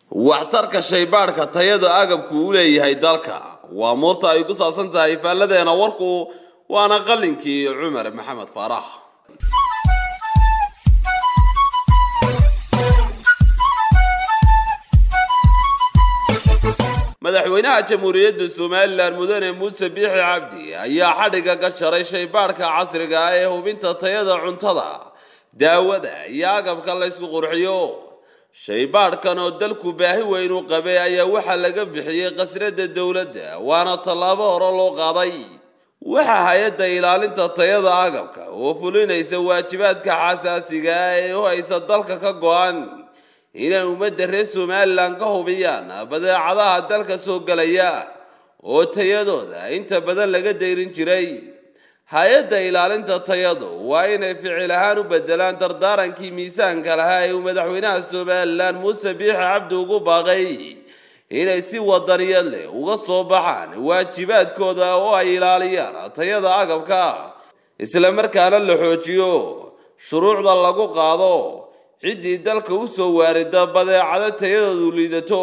waxtarka shaybaadhka tayada agabku u leeyahay dalka waa muurta ay ku saabsan tahay faalladeena warku waana qalinkii cumar maxamed faarax madaxweynaha jamhuuriyadda somalilan mudane muuse biixi cabdi ayaa xadhigga ka jaray shaybaadhka casriga ah ee hubinta tayada cuntada daawada iyo agabka la ysku qurxiyo shaybaadhkan oo dalku baahi weyn u qabay ayaa waxaa laga bixiyey khasnada dowladda waana tallaabo hore loo qaaday waxaa hay-adda ilaalinta tayada agabka oo fulinaysa waajibaadka xasaasiga ah ee u haysa dalka ka go-an inay ummadda reer somalilan ka hubiyaan badeecadaha dalka soo gelaya oo tayadooda inta badan laga dayrin jiray hay-adda ilaalinta tayadu waa inay ficil ahaan u bedelaan dardaarankii miisaanka lahaa ee uu madaxweynaha somalilan muuse biixi cabdi ugu baaqay inay si wadaniyad leh uga soo baxaan waajibaadkooda oo ay ilaaliyaan tayada agabka isla markaana la xoojiyo shuruucda lagu qaado ciddii dalka u soo waarida badeecado tayadoodu liidato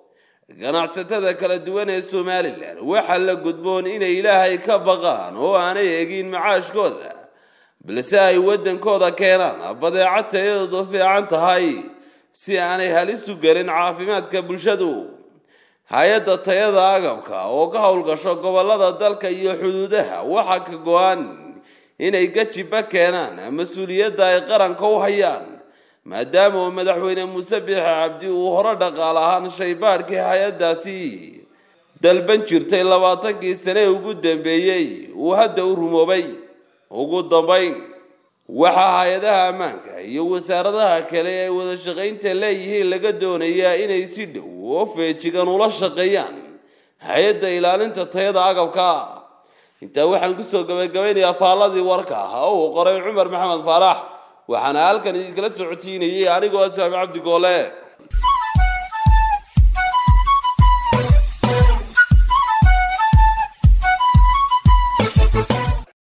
ganacsatada kala duwan ee somalilan waxaa la gudboon inay ilaahay ka baqaan oo aanay egin macaashkooda balse ay waddankooda keenaan badeeco tayadoodu fiican tahay si aanay halis u gelin caafimaadka bulshadu hay-adda tayada agabka oo ka howlgasho gobollada dalka iyo xuduudaha waxaa ka go-an inay gajiba keenaan mas-uuliyadda ay qaranka u hayaan maadaama uu madaxweyne muuse biixi cabdi uu hore dhaqaal ahaan shaybaadhkii hay-addaasi dalban jirtay labaatankii sane ee ugu dambeeyey uu hadda u rumoobay ugu dambayn waxaa hay-adaha ammaanka iyo wasaaradaha kale ee wada shaqaynta leeyihiin laga doonayaa inay si dhow oo feejigan ula shaqeeyaan hay-adda ilaalinta tayada agabka intaa waxaan kusoo gabagabaynayaa faalladii warka ah oo uu qoray cumar maxamed faarax waxaana halkan idinkala socotiinayay anigoo asaabi cabdi goole